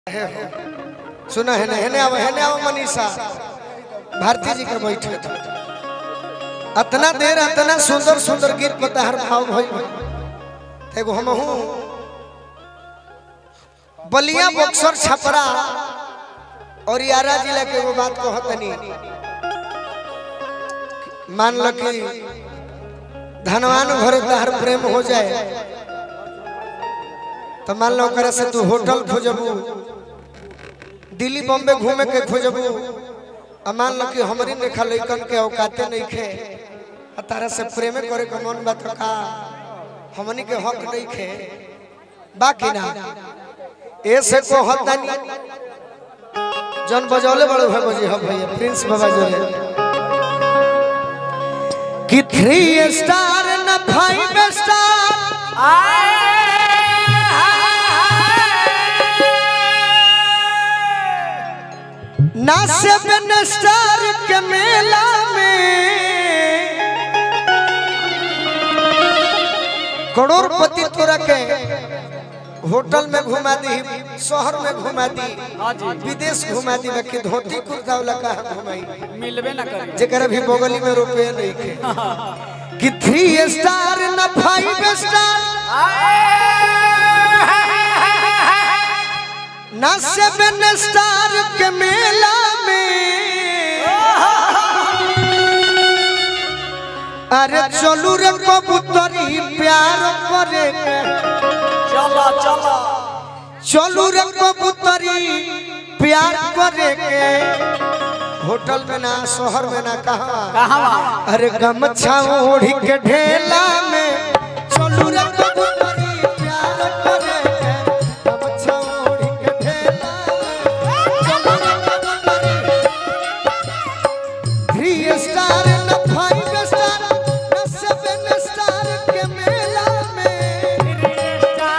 सुना है हेने आओ हेने आओ मनीषा भारती जी के बैठे थे अतना देर अतना सुंदर सुंदर गीत पता हर भाव भई एगो हम हूँ बलिया बक्सर छपरा और यारा जिला के एगो बात कहतनी मान लो कि धनवान घरे तहर प्रेम हो जाए तो मान लो ओकरा से तू होटल खोजबू दिल्ली बॉम्बे घूमे के खोजबू आ मान लो कि हमरी लेखा लइकन के औकाते नहीं खे आ तारा से प्रेम करे के मन बात का हमनी के हक नहीं खे बाकी ना ऐसे को हतानी जन बजौले बड़े भाई बजी हो भैया प्रिंस बाबा जोरे कि थ्री स्टार न फाइव स्टार ना सेवन स्टार के मेला में करोड़पति तोरा के होटल में घुमा दी शहर में घुमा दी विदेश घुमा दी बाकी धोती कुर्ता वाला कहा घुमाई मिलबे ना करे जेकर भी बगली में रुपये नहीं खे कि थ्री स्टार न फाइव स्टार न सेवन स्टार के मेला में अरे चलू रे कबूतरी प्यार करे चलो चलो चलू रे कबूतरी प्यार करे के होटल में ना शहर में ना कहा कहाँ अरे गमछा ओढ़ी के ढेला में चलू रे कबूतरी प्यार करे के गमछा ओढ़ी के ढेला में चलू रे कबूतरी थ्री स्टार न फाइव स्टार न सेवन स्टार के मेला में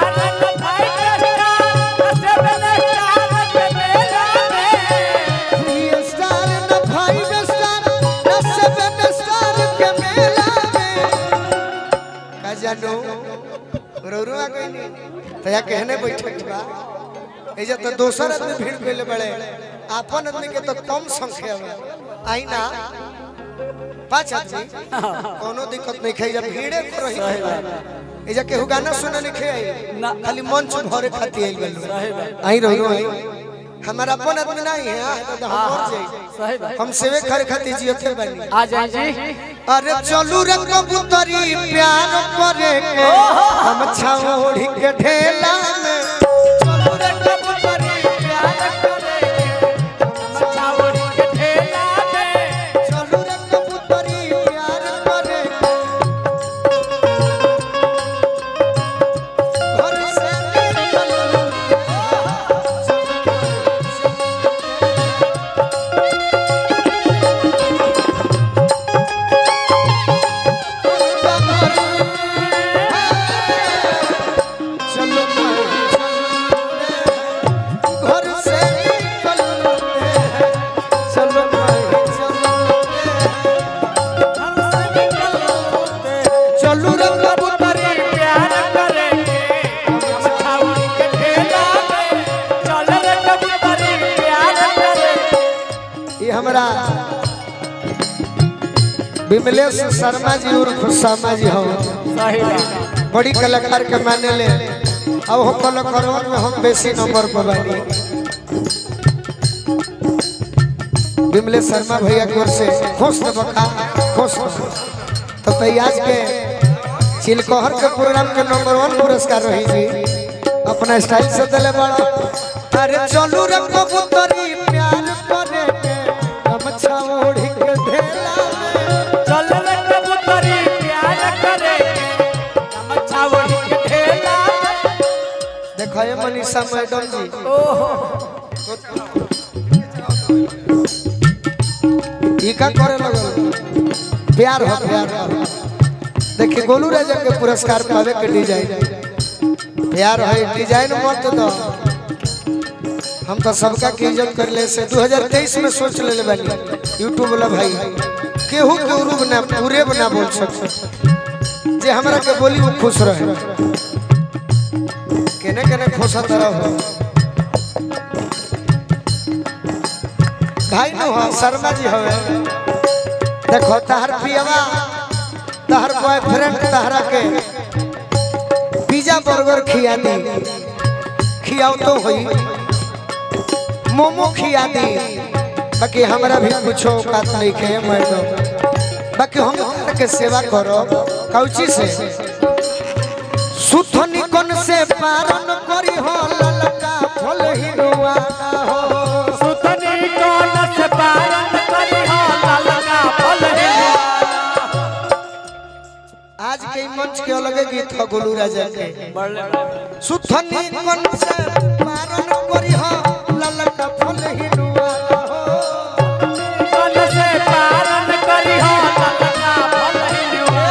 थ्री स्टार न फाइव स्टार न सेवन स्टार के मेला में का जानो रोरुआ कोई तो या कहने बैठे बा एजा तो दोसर आदमी भीड़ कइले बड़े आपन आदमी के तो कम संख्या में आई ना पांच आदमी कोनो दिक्कत नहीं खाई जब भीड़े को रही एजा केहू गाना सुने लिखे आई ना। खाली मंच भरे खाती आई गलो आई रहो आई हमारा अपन आदमी नहीं है आ, तो हम मर जाई सही बात हम सेवे करे खातिर जियते बानी आ जाए जी अरे चलू रे कबूतरी प्यार करे के हम छाओड़ी के ढेला में चलू रे कबूतरी प्यार करे छावड़ी के ठेला में चलू रे कबूतरी प्यार करे घर से निकल चलो घर से निकल चलो चलू रे कबूतरी प्यार करेंगे छावड़ी के ठेला में चल रे कबूतरी प्यार करेंगे ये हमारा विमलेश शर्मा जी और खुशामा जी हो सही बात बड़ी कलाकार के माने ले अब हो कलाकारवन में हम बेसी नंबर पर बानी विमलेश शर्मा भैया की ओर से खुश न बखा खुश खुश तो तैयाज के चिलकोहर के प्रोग्राम के नंबर वन पुरस्कार रही जी अपना स्टाइल से दिले बड़ा अरे चलू रे कबूतरी प्यार करे के गमछा ओढ़ी के ढेला में चल रे कबूतरी प्यार करेंगे छावड़ी के ठेला में देखो ये मनीषा मैडम जी ई का करे लगल प्यार हो प्यार हो देखिए गोलू राजा के पुरस्कार पावे के डिजाइन प्यार है डिजाइन मत दो हम तो सबका की इज्जत कर ले से 2023 में सोच ले ले बानी यूट्यूब वाला भाई केहू के उरूब ना पूरे बना बोल सकते जे हमरा के बोली वो खुश रहे केने केने खुश तरह हो भाई नु हाँ शर्मा जी हवे देखो तहर पियवा तहर बॉयफ्रेंड तहरा के पिज्जा बर्गर खिया दी खियाओ तो होई मोमो खिया दी बाकी हमरा भी कुछ औकात नहीं खे मैडम बाकी हम तहरा के सेवा करो कौची से सुथनी कोन से पारन करी हो ललका फल हिनुआ हो सुतनी कोन से पारन करी हो ललका फल हिनुआ आज के ई मंच के अलगे गीत हो गोलू राजा के बड़े सुथनी कोन से पारन करी हो ललका फल हिनुआ हो कोन से पारन करी हो ललका फल हिनुआ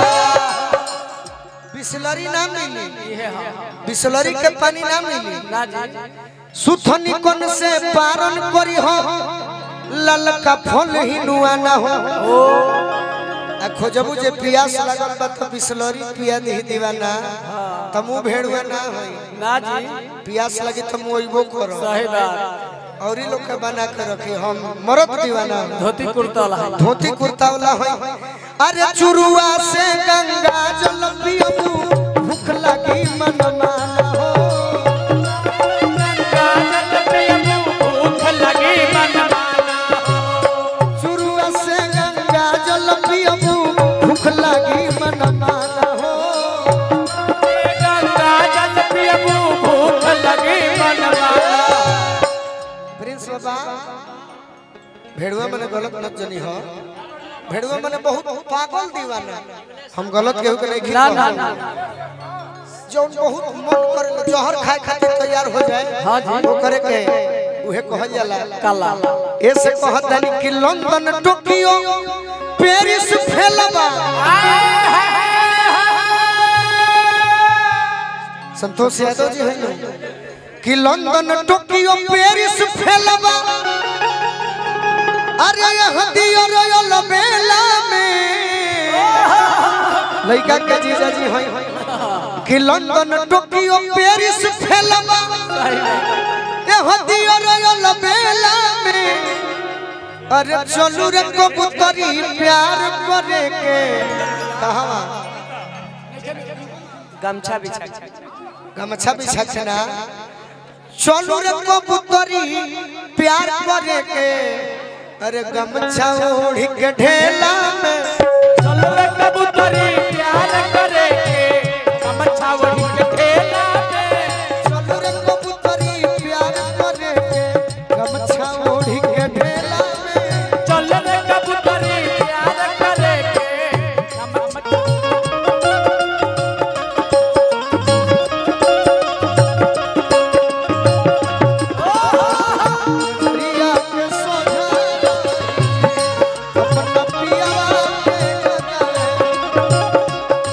बिसलरी ना मिली ये हाँ बिसलरी के पानी ना मिली ना जी सुथनी कोन से पारन करी हो ललका फल हिनुआ ना हो आ खोजबू जे पियास लगल बा तो बिसलरी पिया दी दीवाना त मुंह भेड़ुआ ना होई ना जी पियास लगी तो मुंह अइबो करो सही बात और ही लोग के बना के रखे हम मरद दीवाना धोती कुर्ता ला धोती कुर्ता वाला होई अरे चुरुआ से गंगा जल पियबू भूख लगी मन माना हो काजल पियबू भूख लगी मन माना चुरुआ से गंगा जल पियबू भूख लगी मन माना हो गंगा जल पियबू भूख लगी मन माना प्रिंस बाबा भेड़ुआ मने गलत मत जनी हो भेड़ुआ मने बहुत पागल दीवाना हम गलत केहू के नहीं ना ना खिला ना जौन बहुत मन करे जहर खाए खातिर तैयार हो जाए हाँ जी। वो करे के उहे कहल जाला काला ऐसे कहतनी कि लंदन टोकियो पेरिस फेलबा संतोष यादव जी है ना कि लंदन टोकियो पेरिस फेलबा अरे यह दियो रोयल बेला में लड़का के जीजा जी है कि लंदन टोकियो पेरिस फेलबा यह दियो रोयल बेला में अरे चलू रे कबूतरी प्यार करे के कहां गमछा बिछा गमछा बिछा के ना चलू रे कबूतरी प्यार करे के अरे गमछा ओढ़ी के ढेला में चलो रे कबूतरी प्यार करे के गमछा ओढ़ी के ठेला पे चलू रे कबूतरी प्यार करे के गमछा ओढ़ी के ढेला में चलो रे कबूतरी प्यार करे के गमछा प्रिया के सोझा अपना पिया के जगाए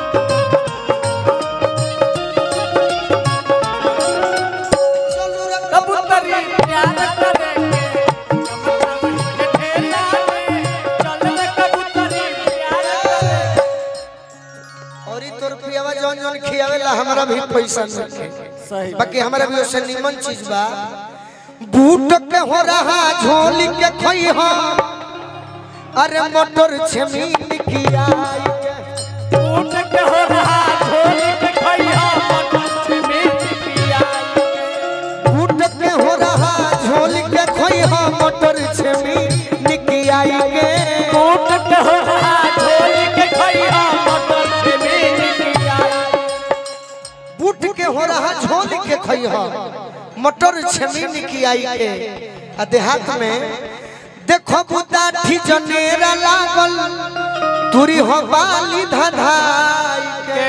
चलू रे कबूतरी प्यार करे के गमछा ओढ़ी के ठेला पे चलो रे कबूतरी प्यार करे और ई तोर पियावा जौन जौन खियावेला हमरा भी पैसा मिले सही बाकी हमरा भी ओसे निमन चीज बा बूट के हो रहा झोली के खोई हो अरे मोटर छमीन की आई के ऊट के हो रहा झोली के खैया मोटर में पिया बूट के हो रहा झोली के खोई हो मोटर छमीन की आई के ऊट के हो रहा झोली के खैया मोटर में पिया बूट के हो रहा झोली के खोई हो मोटर छमीन की आई के आ देहात में देखो बुदाठी जनेरा लागल तुरी हो बाली धधाई के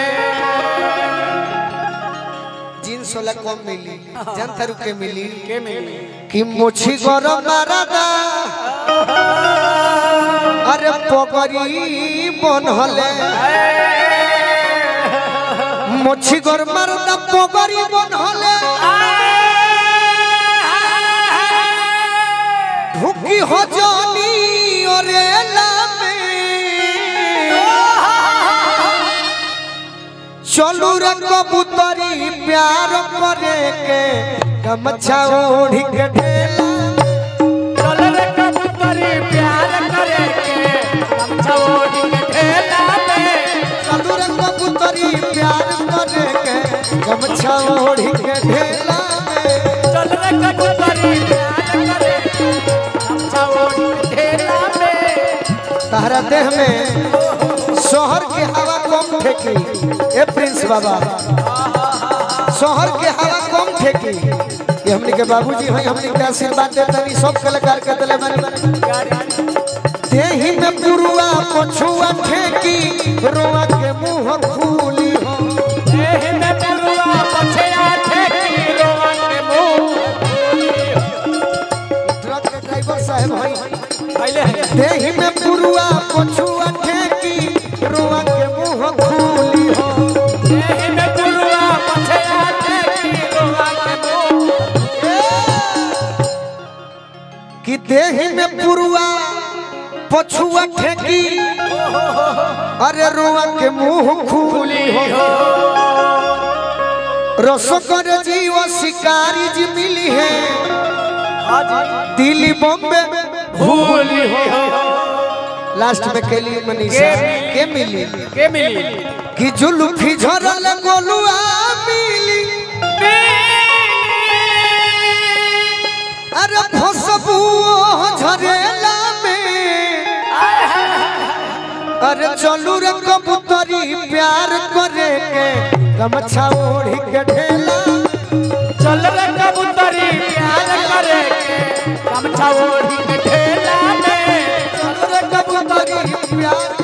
जींस वाला कम मिली जनता रुके मिली के मिली कि मुछी गरम मारदा अरे पगरी बनहले मुछी गरम मारदा पगरी बनहले ढुकी हो जानी अरे लामे चलू रे कबूतरी प्यार करे के गमछा ओढ़ी के ढेला चल रे कबूतरी कबूतरी प्यार करे गमछा ओढ़ी के ठेला में तहरा देह में शहर के हवा कम फेंकी ए प्रिंस बाबा शहर के हवा कम फेंकी ये हमने के बाबूजी भाई हमने के आशीर्वाद देते नहीं सब कलाकार के दिले बने देही में पुरुआ पछुआ फेंकी रोआ के मुंह खूली हो एह में पुरुआ पछया ठेकी रोवन के मुंह ट्रक के ड्राइवर साहब भाई पहले है देही में पुरुआ पछुआ फेंकी रोआ के मुंह खूली हो एह में पुरुआ पछया ठेकी रोवन के मुंह कि देही में पुरुआ पछुआ ठेकी अरे रुआ के मुंह खूली हो रसकर जीव शिकारी जी मिली है दिल्ली बॉम्बे भूली हो लास्ट में केली मनीषा के मिली के मिली कि जुल्फी झरल गोलुआ मिली अरे फसबू झरेला में अरे चलू रे कबूतरी प्यार करे के गमछा ओढ़ी के ढेला चल रे कबूतरी प्यार करे के गमछा ओढ़ी के ठेला में चलू रे कबूतरी प्यार